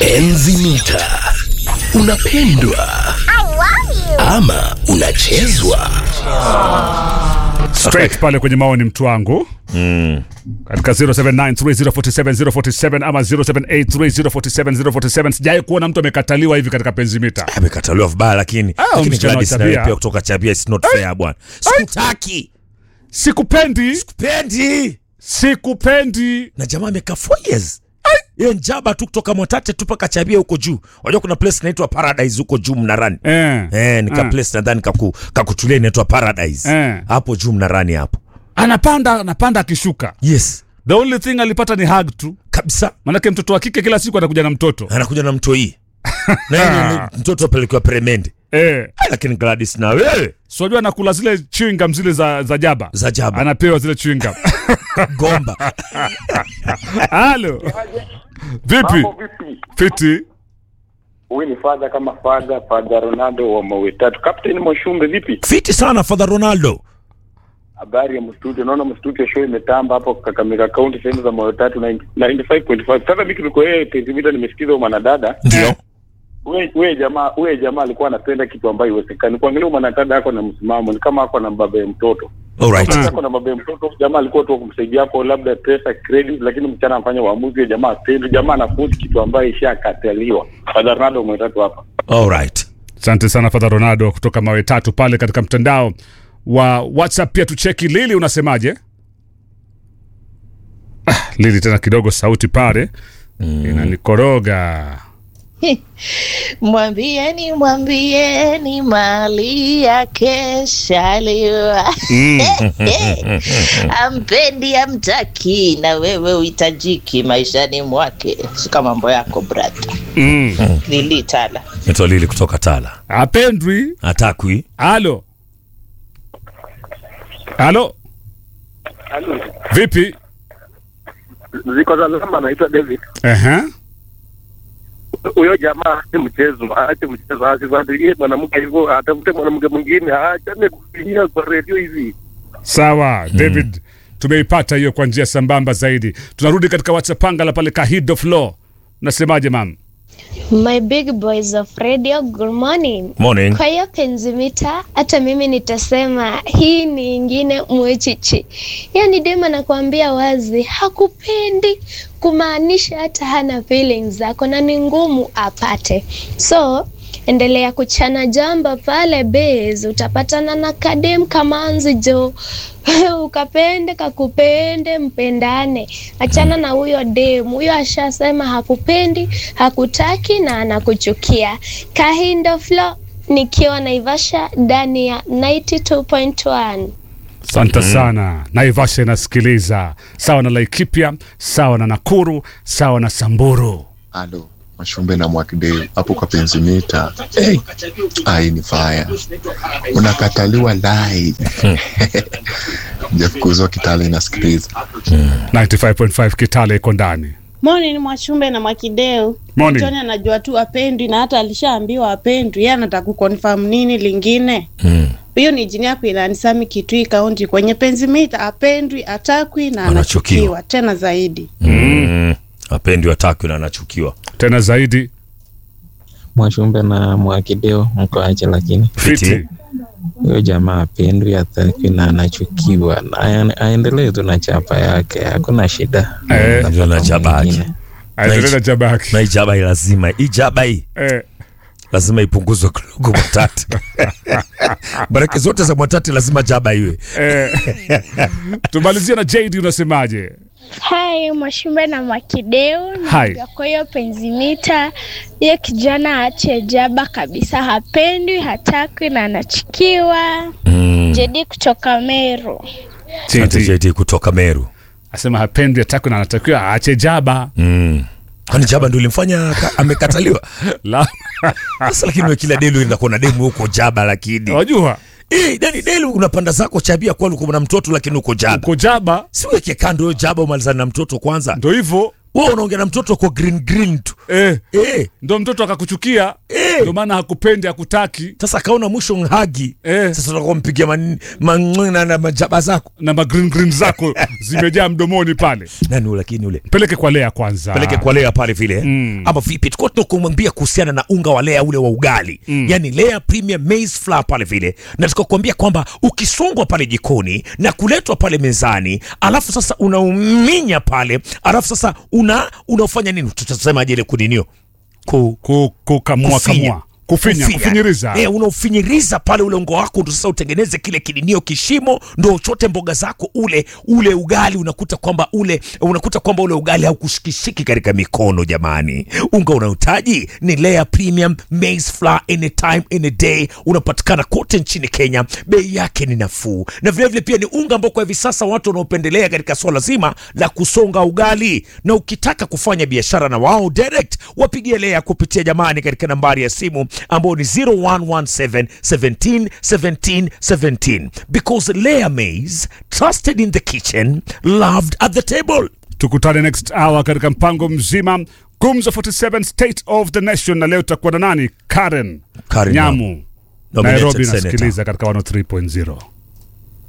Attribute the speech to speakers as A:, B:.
A: Enzi mita. Unapendwa ama unachezwa?
B: straight pale kwenye maoni mtu wangu mm. katika 0793047047 ama 0783047047 sijai kuona mtu amekataliwa hivi katika penzimita
C: amekataliwa vibaya lakini
B: Ah,
C: lakini
B: msichana wa
C: Gladys
B: Chabia.
C: nawe pia kutoka Chabia is not fair bwana sikutaki
B: sikupendi
C: pendi
B: sikupendi
C: na jamaa amekaa four years hiyo njaba tu kutoka Mwatate tu mpaka Chabia huko juu unajua kuna place inaitwa Paradise huko juu Mnarani
B: eh.
C: Eh, nika
B: Ah.
C: place nadhani kaku, kakutulia inaitwa Paradise
B: Eh.
C: hapo juu Mnarani hapo
B: anapanda anapanda akishuka
C: yes
B: the only thing alipata ni hug tu
C: kabisa
B: manake mtoto wa kike kila siku anakuja na mtoto
C: anakuja na mtoi na yeye ni mtoto apelekewa peremende
B: eh.
C: Ah, lakini Gladys na wewe
B: siwajua anakula zile chewing zile za, za jaba
C: za jaba
B: anapewa zile chewing gum.
C: gomba
B: halo vipi
D: Mambo vipi?
B: fiti
D: Huyu ni fadha kama fadha fadha Ronaldo wa mawe tatu. Captain Moshumbe vipi?
C: fiti sana Father Ronaldo
D: Habari ya mstudio. Naona mstudio show imetamba hapo Kakamega County sehemu za mawe tatu 90 95.5. Sasa mimi tuliko yeye Penzimita nimesikiza huyo mwanadada.
C: ndio
D: Wewe wewe jamaa wewe jamaa alikuwa anapenda kitu ambayo haiwezekani. Kuangalia huyo mwanadada yako na msimamo ni kama ako na baba ya mtoto.
C: alright
D: Kama ako na baba ya mtoto jamaa alikuwa tu kumsaidia hapo labda pesa credit lakini mchana anafanya uamuzi huyo jamaa apendi jamaa anafuti kitu ambayo ishakataliwa. Fadha Ronaldo mawe tatu hapa.
C: alright
B: asante sana fadha ronaldo kutoka mawe tatu pale katika mtandao wa whatsapp pia tucheki lili unasemaje ah, lili tena kidogo sauti pale mm. inanikoroga
E: Mwambieni, mwambieni mali yake shaliwa ampendi amtaki, na wewe uhitajiki maishani mwake. Shika mambo yako brata.
B: mm.
E: Lilitala
C: Naitwa Lili kutoka Tala
B: apendwi
C: atakwi
B: halo halo vipi
D: Ziko za lamba anaitwa David.
B: Aha.
D: huyo jamaa ni mchezo, aache mchezo, asifuatilie mwanamke hivyo, atafute mwanamke mwingine, aachane kufinyia kwa redio hivi.
B: sawa david tumeipata hiyo kwa njia sambamba zaidi tunarudi katika whatsapp pangala pale kahido flow nasemaje mam
F: My big boys of radio, good morning.
C: morning
F: Kwa hiyo penzimita, hata mimi nitasema hii ni ingine mwechichi. Yaani dema nakwambia wazi, hakupendi kumaanisha hata hana feelings zako na ni ngumu apate. So endelea kuchana jamba pale base, utapatana na kadem kamanzi jo ukapende kakupende mpendane achana na huyo dem huyo ashasema hakupendi hakutaki na anakuchukia kahindo flo nikiwa naivasha ndani ya 92.1
B: asante sana naivasha inasikiliza sawa na laikipia sawa na nakuru sawa na samburu
G: Alo, Mashumbe na Mwakideu hapo kwa penzimita. Hey, ai ni faya, unakataliwa live. Jafukuzwa Kitale inasikiliza.
B: 95.5 kitale iko ndani
H: Morning Mwachumbe na Mwakideu.
B: Morning.
H: Tony anajua tu apendwi na hata alishaambiwa apendwi. Yeye anataka kuconfirm nini lingine?
C: mm.
H: Hiyo ni jini yako inanisami Kitui kaunti kwenye penzimita apendwi, atakwi na
C: Anachukiwa.
H: anachukiwa tena zaidi.
C: Mm. apendi atakwi na anachukiwa
B: tena zaidi
I: Mwachumbe na Mwakideo mko aje, lakini
B: fiti
C: Fiti.
I: huyo jamaa apendwi, atakwi na anachukiwa, na aen- aendelee tu na chapa yake, hakuna shida.
B: Eh,
C: ndio na chapa yake.
I: Mwingine.
B: aendelee na jabaki
C: na ijaba hii lazima ijaba hii
B: eh,
C: lazima ipunguzwe kidogo mwatati baraka zote za mwatati lazima jaba iwe
B: eh. tumalizie na jd unasemaje
F: Hai Mwashumbe na Mwakideu
B: Hai.
F: kwa hiyo penzimita ye kijana aache jaba kabisa hapendwi hatakwi na anachukiwa
C: mm.
F: Jedi kutoka Meru
C: Asante
B: JD.
C: JD kutoka Meru
B: asema hapendi atakwi na anatakiwa aache jaba
C: mm. kwani jaba ndio ilimfanya ka- amekataliwa
B: La-
C: sasa lakini we kila delu inakuwa na demu huko jaba lakini
B: wajua
C: Eh, yani delu unapanda zako chabia kwani uko na mtoto lakini uko jaba
B: uko jaba
C: siweke kando hiyo jaba umalizane na mtoto kwanza
B: ndo hivyo
C: wewe unaongea na mtoto kwa green green tu
B: eh,
C: eh,
B: ndo mtoto akakuchukia
C: eh.
B: ndio maana hakupendi hakutaki
C: sasa akaona mwisho nhagi
B: Eh.
C: sasa utakuwa mpigia man- man- na- na majaba zako
B: na magreen green zako zimejaa mdomoni pale
C: nani ule lakini ule
B: peleke kwa lea kwanza
C: peleke kwa lea pale vile
B: Mm.
C: ama vipi tukuwa tunakumwambia kuhusiana na unga wa lea ule wa ugali mm. yani lea premium maize flour pale vile na tukakwambia kwamba ukisongwa pale jikoni na kuletwa pale mezani alafu sasa unauminya pale alafu sasa una unaofanya nini tutasemaje ile kuninio ku,
B: Ku- kukamua
C: kufinya.
B: kamua kufinya kufinyiriza
C: Eh, unaufinyiriza pale ule ungo wako ndo sasa utengeneze kile kidinio kishimo ndo uchote mboga zako ule ule ugali unakuta kwamba ule unakuta kwamba ule ugali haukushikishiki katika mikono jamani unga unaohitaji ni layer premium maize flour anytime any day unapatikana kote nchini kenya bei yake ni nafuu na vilevile pia ni unga ambao kwa hivi sasa watu wanaopendelea katika swala zima la kusonga ugali na ukitaka kufanya biashara na wao direct wapigie lea kupitia jamani katika nambari ya simu ambao ni 0117 17 17 17 because layer maize trusted in the kitchen loved at the table
B: tukutane next hour katika mpango mzima gumzo 47 state of the nation na leo tutakuwa na nani karen
C: Karen
B: nyamu
C: Nominated
B: nairobi
C: senator.
B: nasikiliza katika 103.0